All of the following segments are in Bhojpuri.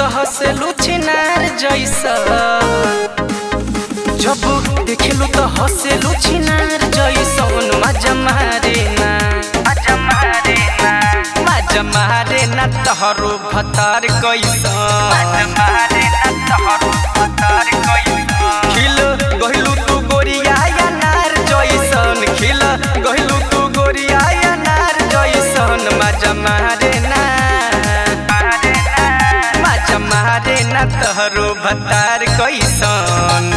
हंसेलू छिनार जैसा जब देखेलू तो हंसेलू छिनार जैसन मजा मारे ना मजा मारे ना मजा मारे ना तहरो भतार कैसन मजा मारे ना तहरो भतार कैसन खिल गहिलू तू गोरिया या नार जैसन खिल गहिलू तू गोरिया या नार जैसन मजा मारे ना मजा मारे ना तहरो भतार कैसन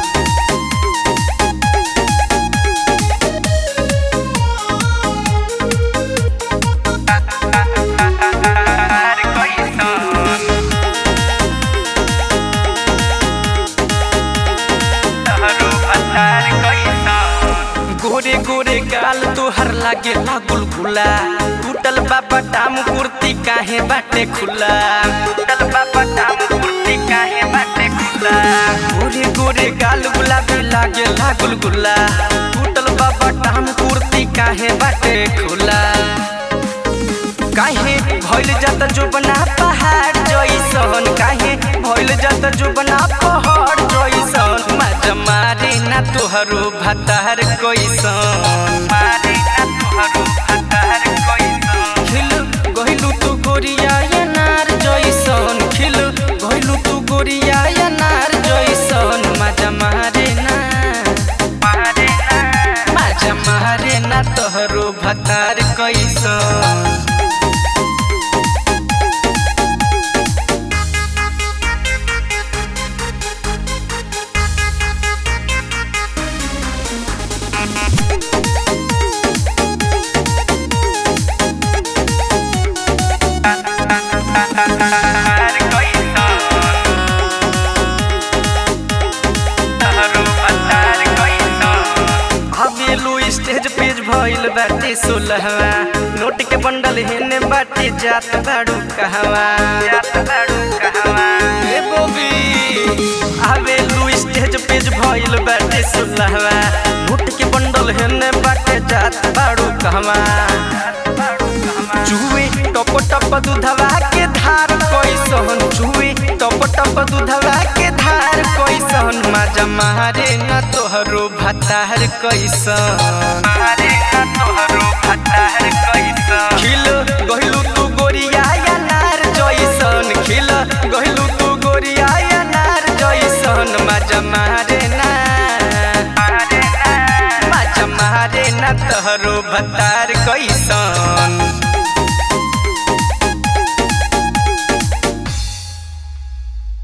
गोरे गोरे गाल तोहर लागे लागुल गुला टूटल बाबा टाम कुर्ती काहे बाटे खुला टूटल बाबा टाम कुर्ती काहे बाटे खुला गोरे गोरे गाल गुलाबी लागे लागुल गुला टूटल बाबा टाम कुर्ती काहे बाटे खुला काहे भइल जाता जो बना पहाड़ जैसन काहे भइल जाता जो बना पहाड़ जैसन मजा मारे ना तोहरो भतार कैसन मारे ना तोहरो भतार कैसन खिल गहिलू तू गोरिया या नार जैसन खिल गहिलू तू गोरिया या नार जैसन मजा मारे ना मारे ना मजा मारे ना तोहरो भतार कैसन हवेलू स्टेज पेज भइल बाटे सोलहवा नोट के बंडल हेने बाटे जात बाड़ू कहवा जात बाड़ू कहवा ए बोबी हवेलू स्टेज पेज भइल बाटे सोलहवा नोट के बंडल हेने बाटे जात बाड़ू कहवा चुए टप टप दूधवा के धार कैसन चुए टप टप दूधवा के धार कैसन मजा मारे न तोहरो भतार कैसन मारे न तोहरो भतार कैसन खिल गहिलू तू गोरिया या नार जैसन खिल गहिलू तू गोरिया या नार जैसन मजा मारे ना मारे ना मजा मारे ना तोहरो भतार